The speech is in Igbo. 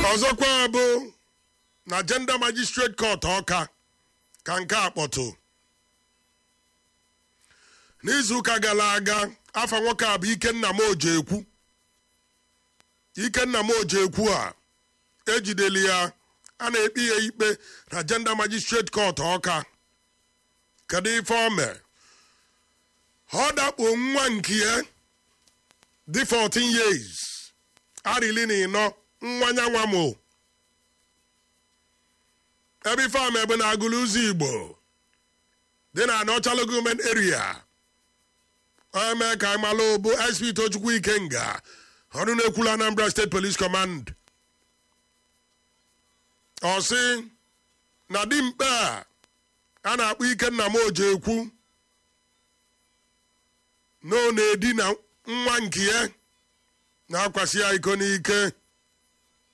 ọzọkwa bụ na Gender Magistrate Court ọka ka nke a kpọtụ n'izuụka gara aga afa nwoke a bụ Ikenna m Ojekwu Ikenna m Ojekwu a ejideli ya a na-ekpe ya ikpe na Gender Magistrate Court ọka kedu ife o mere ọ dakpo nwa nke ya dị 14 years arịli na ịnọ nwa nyanwa m ebe ife ama ebe na-agụlụ ụzọ igbo dị na anọchalụ gọọmenti eria onye mee ka ịmalụ bụ sp tochukwu ikenga ọrụ na-ekwulu anambra steeti police command ọ sị na dimkpe a a na-akpọ ikenna m Ojekwu na ọ na-edina nwa nke ya na-akwasị ya iko n'ike